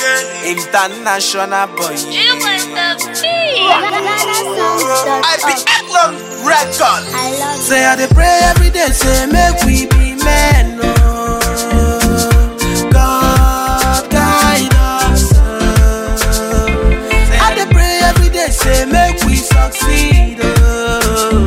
International boy. You was the beat. I be Eklon record. I love Say I dey pray every day, say make we be men. Oh. God guide us. oh. I dey pray every day, say make we succeed. Oh.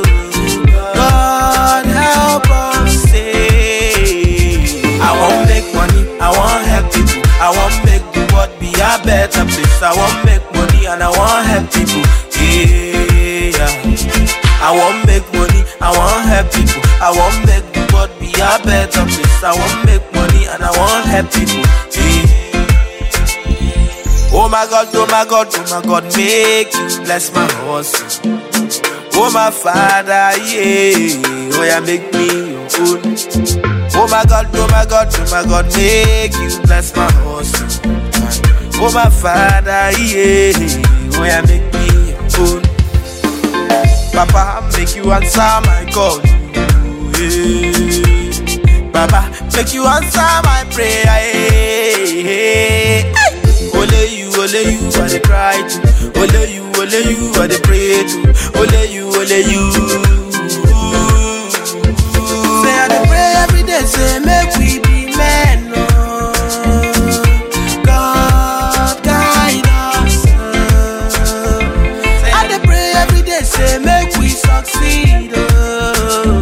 God help us. Say I want make money, I want help people, I want make the world be a better place. I want make money and I want help people. Yeah. I want make money, I want help people. I want make the world be a better place. I want make money and I want help people. Yeah. Oh my God, oh my God, oh my God, make you bless my hustle. Oh my Father, yeah, oh yeah, make me your own. Oh my God, oh my God, oh my God, make you bless my hustle. Oh my Father, yeah, oh yeah, make me your own. Papa, make you answer my call. Yeah. Baba, make you answer my prayer. Yeah. Ole you, ole you, I dey cry to. Ole you, ole you, I dey pray to. Ole you, ole you. Say I dey pray every day, say make we be men. Oh. God guide us. oh. I dey pray every day, say make we succeed. Oh.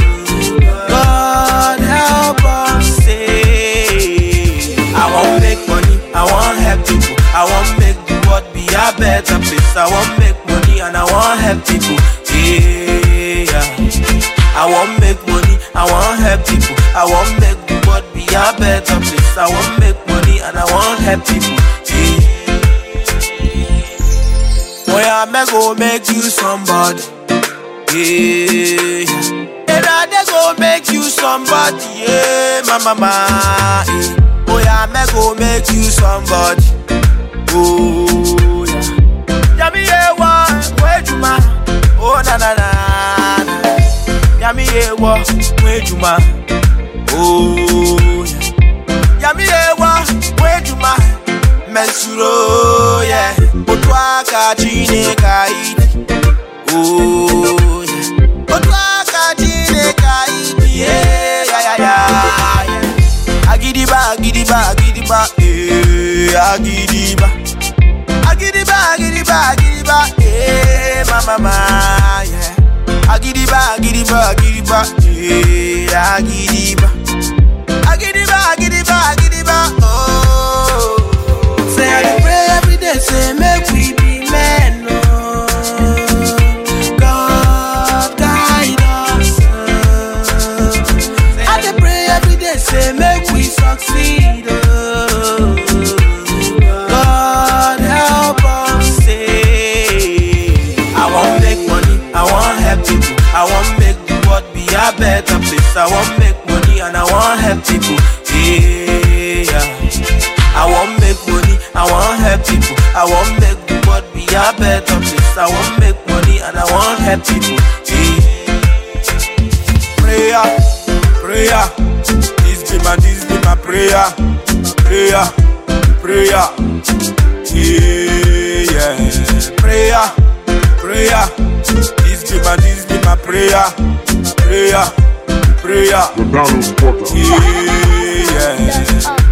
God help us. Say I want make money, I want help people, I want make the world be a better place. I want make money and I want help people. Yeah. I want make money, I want help people, I want make the world be a better place. I want make money and I want help people. Yeah. Boy, I may go make you somebody. Yeah. And I go make you somebody. Yeah, my mama. Yeah. Boy, I may go make you somebody. Oh, yeah. Yami, yeah, one. Where you, ma? Oh, na, na, na. na. Yami, yeah, one. Where you, ma? Oh, yeah. Yami, yeah, one. Where you, ma? Mensuro, yeah. Otu aka Chineke anyị dị. Oh, yeah. Otu aka Chineke anyị dị. Yeah, yeah, yeah, yeah, yeah. Agidiba, agidiba, agidiba, eh, agidiba. Agidiba, agidiba, agidiba, eh, ma, ma, ma, yeah. Agidiba, agidiba, agidiba, eh, agidiba. Agidiba, agidiba, agidiba, oh. Say I dey pray every day, say make we be men, oh. God guide us, oh. I dey pray every day, say make we succeed, oh. God help us, say I want make money, I want help people, I want make the world be a better place. I want make money and I want help people, yeah. I want make money, I want help people. I want make the world be a better place. I want make money and I want help people. Yeah. Prayer, prayer, this be my, this be my prayer, prayer, prayer. Yeah, yeah. Prayer, prayer, this be my, this be my prayer, prayer, prayer. McDonald's Porter. Yeah, yeah. up.